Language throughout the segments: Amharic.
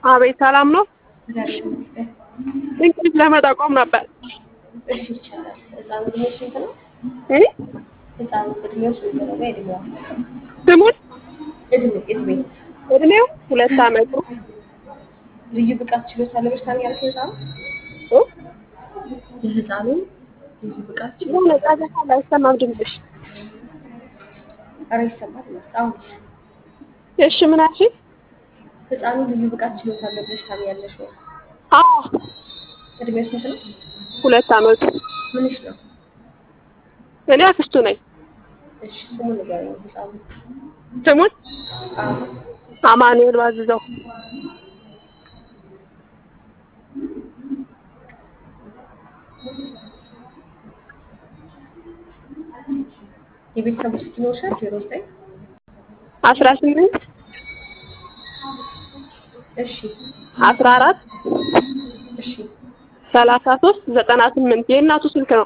አቤት ሰላም ነው። እግዚአብሔር ይመስገን። እንግዲህ ለመጠቆም ነበር። እሺ ይቻላል። ህፃኑ እድሜው ስንት ነው? እ? ህፃኑ እድሜው ስንት ነው? በእድሜዋ ስሙን እድሜ እድሜ እድሜው ሁለት አመቱ ልዩ ብቃት ችሎታ ለበሽታም ያልከው ህፃኑ እ? የህፃኑ ልዩ ብቃት ችሎታ የሆነ ጫጫታ ላይ አይሰማም ድምፅሽ። ኧረ ይሰማል ነው አሁን እሺ ምን አልሽኝ? ህፃኑ ልዩ ብቃት ችሎታ ለበሽታም ያለሽ ወይ? አዎ እድሜው ስንት ነው? ሁለት አመቱ ምንሽ ነው? እኔ አክስቱ ነኝ። እሺ ስሙን ንገረኝ ህፃኑ። ስሙን አዎ አማኑኤል ባዝዘው የቤተሰቡ ስልክ ይኖርሻል? ዜሮ ዘጠኝ አስራ ስምንት እሺ አስራ አራት እሺ ሰላሳ ሶስት ዘጠና ስምንት የእናቱ ስልክ ነው።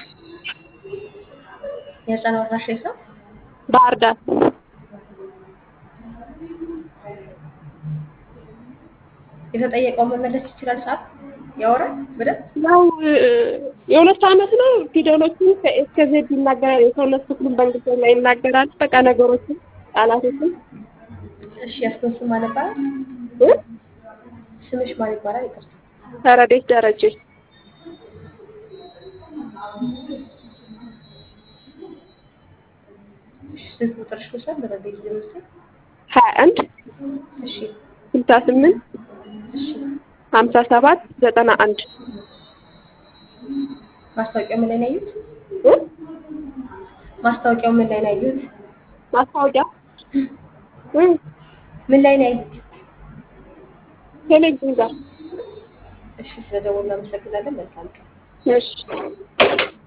የህፃኑ አድራሻ የት ነው? ባህር ዳር የተጠየቀው መመለስ ይችላል? ሰዓት ያወራል በደንብ? ያው እ፣ የሁለት አመት ነው። ፊደሎችን ከኤስ እስከ ዜድ ይናገራል። የሰውነት ክፍሉን በእንግሊዝኛ ይናገራል። በቃ ነገሮችን ቃላቶችን እሺ ያስበው ስም ማን ይባላል? እ? ስምሽ ማን ይባላል? ይቅርታ ረዴት ደረጀ እሺ ስልክ ቁጥርሽ ልውሰድ በረዴት ዜሮ ዘጠኝ ሀያ አንድ እሺ ስልሳ ስምንት እሺ ሀምሳ ሰባት ዘጠና አንድ ማስታወቂያው ምን ላይ ነው ያዩት? እ? ማስታወቂያው ምን ላይ ነው ያዩት? ማስታወቂያ እ? ምን ላይ ነው ያዩት? ቴሌቪዥን ጋር እሺ ስለደወሉ እናመሰግናለን። መልካም ቀን። እሺ